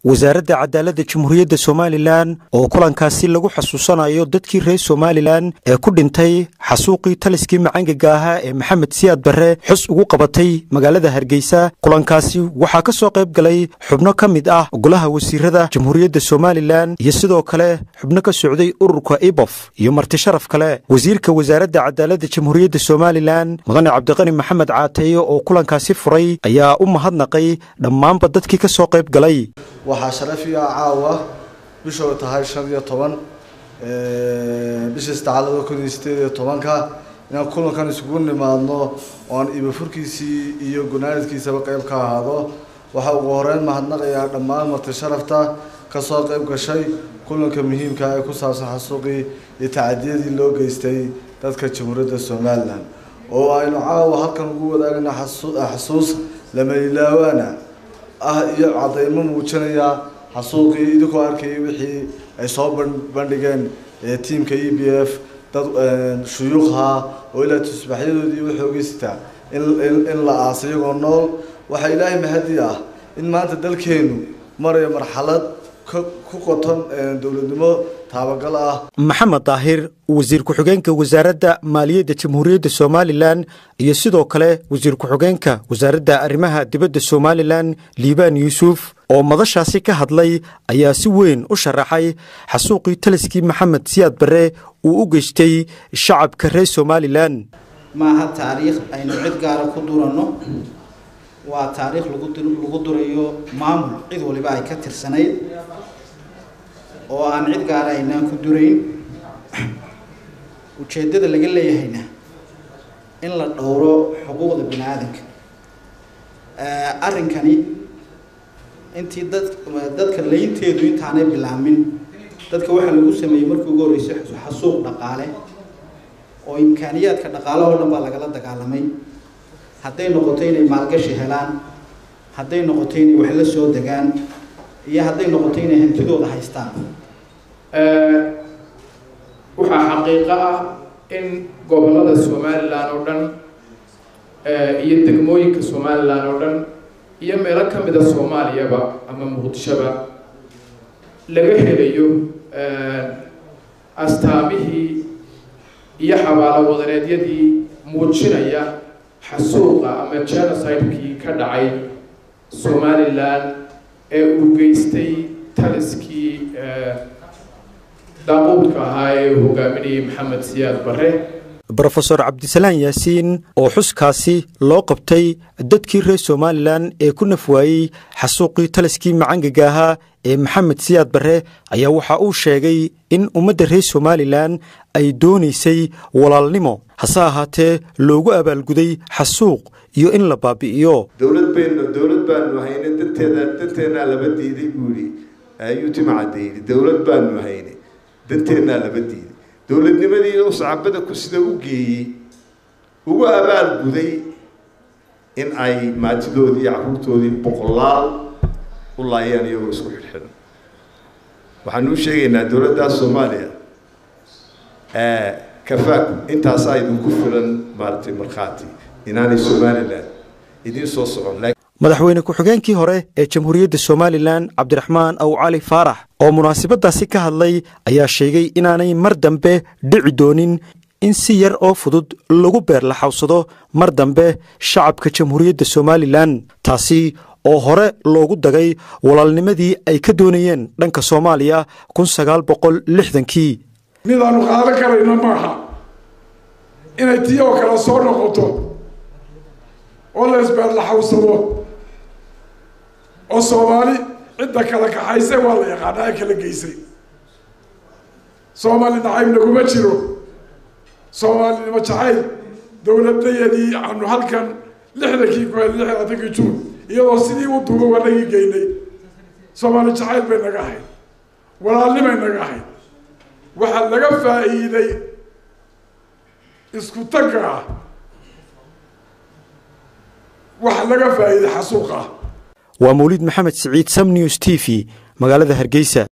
wasaaradda cadaaladda jamhuuriyadda somalilan oo kulankaasi lagu xasuusanayo dadkii reer somalilan ee ku dhintay xasuuqii taliskii macangaga ahaa ee maxamed siyaad barre xus ugu qabatay magaalada hargeysa kulankaasi waxaa ka soo qayb galay xubno ka mid ah golaha wasiirada jamhuuriyadda somalilan iyo sidoo kale xubno ka socday ururka ibof iyo marti sharaf kale wasiirka wasaaradda cadaaladda jamhuuriyadda somalilan mudane cabdiqani maxamed caateeye oo kulankaasi furay ayaa u mahadnaqay dhammaanba dadkii ka soo qayb galay waxaa sharafiya caawa bishoo tahay shan iyo toban bishii saddexaad laba kun iyo sideed iyo tobanka inaan kulankan isugu nimaadno oan ibafurkiisii iyo gunaanadkiisaba qeyb ka ahaado waxaa ugu horeyn mahadnaqayaa dhammaan marti sharafta kasoo qeyb gashay kulanka muhiimka ee ku saabsan xasuuqii iyo tacadiyadii loo geystay dadka jamhuuriyadda somalilan oo aynu caawa halkan ugu wadaagna xasuus lamayilaawaana ah iyo cadeymo muujinaya xasuuqii idinkoo arkayay wixii ay soo bandhigeen tiamka e b f dad shuyuuqha oo ilaa tusbaxyadoodii waxoogeysta in la aasa iyagoo nool waxaa ilaahay mahadi ah in maanta dalkeenu marayo marxalad ku qoton dowladnimo taabagal ah maxamed daahir wasiir ku-xigeenka wasaaradda maaliyadda jamhuuriyadda somalilan iyo sidoo kale wasiir ku-xigeenka wasaaradda arrimaha dibadda somalilan liibaan yuusuf oo madashaasi ka hadlay ayaa si weyn u sharaxay xasuuqii taliskii maxamed siyaad barre uu u geystay shacabka reer somalilan maaha taariikh aynu cid gaara ku duranno waa taariikh lagu durayo maamul cid waliba ay ka tirsanayd oo aan cid gaara aynaan ku durayn ujeeddada laga leeyahayna in la dhowro xuquuqda bini aadanka arrinkani intii dad dadka laynteedu intaanay bilaamin dadka waxaa lagu sameeyey markii ugu horreysay xasuuq dhaqaale oo imkaaniyaadka dhaqaalahoo dhan baa lagala dagaalamay hadday noqoto inay maalgashi helaan hadday noqoto inay wax la soo degaan iyo hadday noqoto inay hantidooda haystaan waxaa xaqiiqo ah in gobollada somalilan oo dhan iyo degmooyinka somalilan oo dhan iyo meelo ka mida soomaaliyaba ama muqdishoba laga helayo astaamihii iyo xabaalo wadareedyadii muujinaya xasuuqa ama genocide-kii ka dhacay somalilan ee uu geystay taliskii daaquudka ahaa ee uu hogaaminayay maxamed siyaad barre brofeor cabdisalaan yaasiin oo xuskaasi loo qabtay dadkii reer somalilan ee ku nafwaayey xasuuqii taliskii macangaga ahaa ee maxamed siyaad barre ayaa waxa uu sheegay in ummadda reer somalilan ay doonaysay walaalnimo hase ahaatee loogu abaalguday xasuuq iyo in la baabi'iyo dowlad baynu dowlad baanu hayne danteeda danteennaa laba diiday buu yihi ayuu timacadda yidhi dowlad baanu hayne danteennaa laba diiday dowladnimadii u sacabada ku sida u geeyey ugu abaal guday in ay maatidoodii iyo carruurtoodii boqolaal u laayaan iyagoo isku xidhxidhan waxaanu u sheegaynaa dowladda soomaaliya kafaaku intaasaa idinku filan maaratay markhaati inaanay somalilan idiin soo socon madaxweyne ku-xigeenkii hore ee jamhuuriyadda somalilan cabdiraxmaan aw cali faarax oo munaasabadaasi ka hadlay ayaa sheegay inaanay mar dambe dhici doonin in si yar oo fudud lagu beerlaxawsado mar dambe shacabka jamhuuriyadda somalilan taasi oo hore loogu dagay walaalnimadii ay ka doonayeen dhanka soomaaliya kun sagaal boqol lixdankii midaanu qaadan karayna maaha inay tii oo kale soo noqoto oo la isbeerlaxawsado oo soomaali cidda kala kaxaysay waa la yaqaanaa ee kala geysay soomaali nacayb naguma jiro soomaalinimo jacayl dowladayadii aanu halkan lixdankii ku lix labaatankii juun iyadoo sidii u duuba wanagii geynay soomaali jacayl bay naga ahayd walaalnimay naga ahayd waxaa laga faa'iiday isku tagga ah waxa laga faa'iiday xasuuqa ah waa mawliid maxamed siciid sam news t v magaalada hargeysa